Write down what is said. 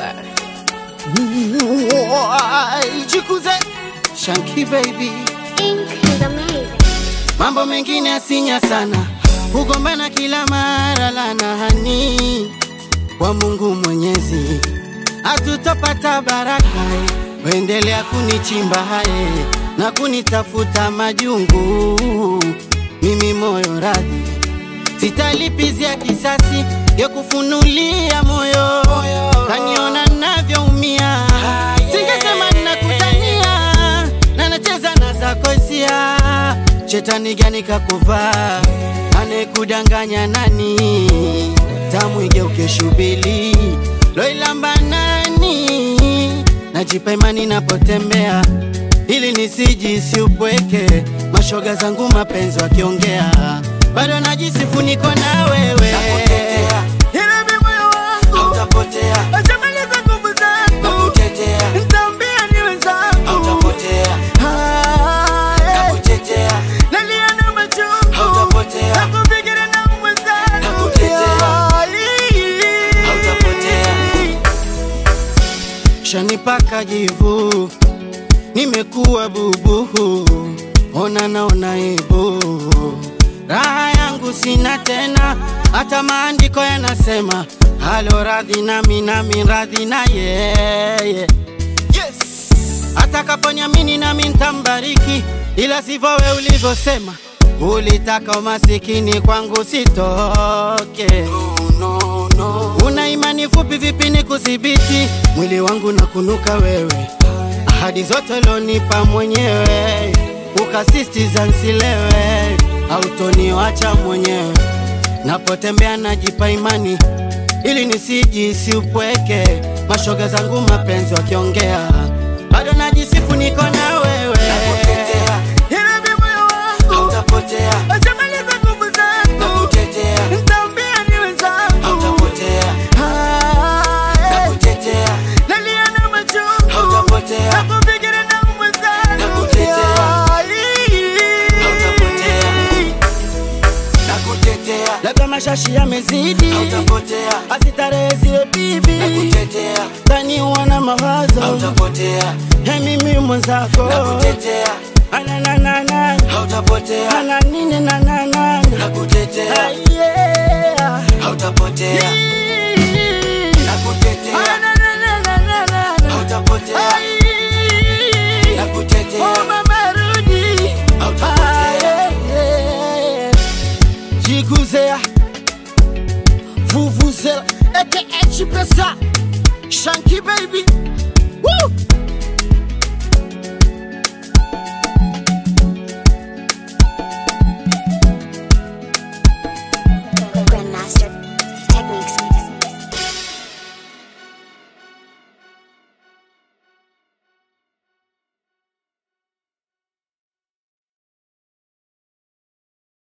Power. Jikuze Shanky baby, Ink is amazing. mambo mengine asinya sana, kugombana kila mara lana hani kwa Mungu Mwenyezi, hatutapata baraka. Wendelea kunichimba haye na kunitafuta majungu, mimi moyo radhi, sitalipizia kisasi ya kufunulia moyo, kaniona navyoumia, singesema nakutania na nacheza na zako hisia. Shetani gani kakuvaa, anekudanganya nani? Tamu igeuke shubili, loilamba nani? Najipa imani napotembea, ili nisijisi upweke. Mashoga zangu mapenzi wakiongea, bado najisifu niko na wewe. Nakutetea. Ila mi moyo wangu Hautapotea, Atamaliza nguvu zangu, nakutetea, nitaambia ni wenzangu. hautapotea, Haya, nakutetea, nalia na machungu, hautapotea, nakufikiria na mwenzangu. Nakutetea. Hali. Hautapotea. Shanipaka jivu, nimekuwa bubu, ona naona aibu, raha yangu sina tena, hata maandiko yanasema halo radhi nami nami radhi na yeye yes. Atakaponiamini nami ntambariki, ila sivyo we ulivyosema, ulitaka umasikini kwangu sitoke no, no, Una imani fupi vipi ni kudhibiti mwili wangu na kunuka wewe, ahadi zote lonipa mwenyewe, ukasistiza nsilewe, autoniwacha mwenyewe, napotembea najipa imani ili nisijisi upweke, mashoga zangu mapenzi wakiongea, bado najisifu niko na wewe, Nakutetea. Ila mi moyo wangu hautapotea, atamaliza nguvu zangu, nakutetea, nitaambia ni wenzangu hautapotea, Haya, nakutetea, nalia na machungu, hautapotea, nakufikiria na mwenzangu. Nakutetea. Hali. Hautapotea. nakutetea, Labda mashashi yamezidi, hautapotea, asitarehe ziwe bibi, nakutetea, tani wana mawazo hautapotea, ya mimi mwenzako, nakutetea, anananana hautapotea, ana nini nananana, nakutetea, yeah. hautapotea, nakutetea, Anananana. hautapotea, Ai. nakutetea, Oh, mama rudi. hautapotea. Jiguzea Vuvuzela aka Chipesa Shanky baby Woo!